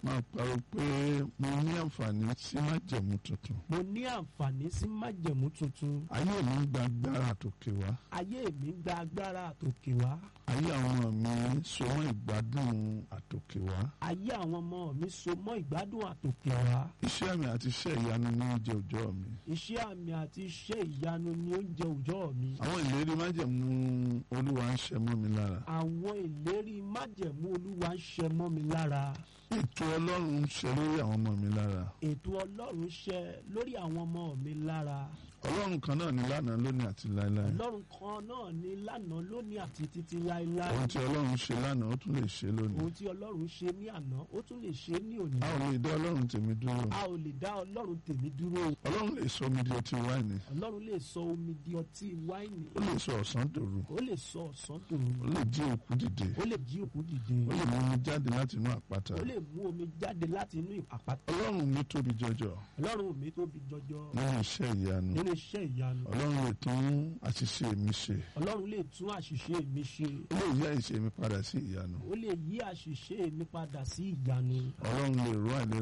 máa parọ́ pé mo ní àǹfààní sí májẹ̀mú tuntun. mo ní àǹfààní sí májẹ̀mú tuntun ayé mi ń gba agbára tòkè wá. ayé mi gba agbára àtòkè wá ayé àwọn ọmọ mi so mọ́ ìgbádùn àtòkè wá. ayé àwọn ọmọ mi so mọ́ ìgbádùn àtòkè wá iṣẹ́ àmì àti iṣẹ́ ìyanu ní oúnjẹ òòjọ́ mi. iṣẹ́ àmì àti iṣẹ́ ìyanu ni oúnjẹ òòjọ́ mi àwọn ìlérí májẹ̀mú olúwa ń ṣẹ mọ́ mi lára. àwọn ìlérí májẹ̀mú olúwa ń ṣẹ mọ́ mi lára ètò ọlọ́run ń ṣẹ lórí àwọn ọmọ mi lára. ètò ọlọ́run ṣẹ lórí àwọn ọmọ mi lára ọlọ́run kan náà ní lánàá lónìí àti láéláé. ọlọ́run kan náà ní lánàá lónìí àti títí láéláé ohun tí ọlọ́run ṣe lánàá ó tún lè ṣe lónìí. ohun tí ọlọ́run ṣe ní àná ó tún lè ṣe ní òní a ò lè dá ọlọ́run tèmi dúró. a ò lè dá ọlọ́run tèmi dúró ọlọ́run lè sọ mi di ọtí wáìnì. ọlọ́run lè sọ omi di ọtí wáìnì ó lè sọ ọ̀sán dòru. ó lè sọ ọ̀sán dòru ó lè jí òkú dìde. ó lè jí òkú dìde ó lè mú mi jáde láti inú àpáta. ó lè mú omi jáde láti inú àpáta ọlọ́run mi tóbi jọjọ ọlọ́run mi tóbi jọjọ nínú iṣẹ́ ìyanu. nínú iṣẹ́ ìyanu ọlọ́run lè tún àṣìṣe mi ṣe. ọlọ́run lè tún àṣìṣe mi ṣe ó lè yí àìṣe mi padà sí ìyanu. ó lè yí àṣìṣe mi padà sí ìyanu ọlọ́run lè ró àìlera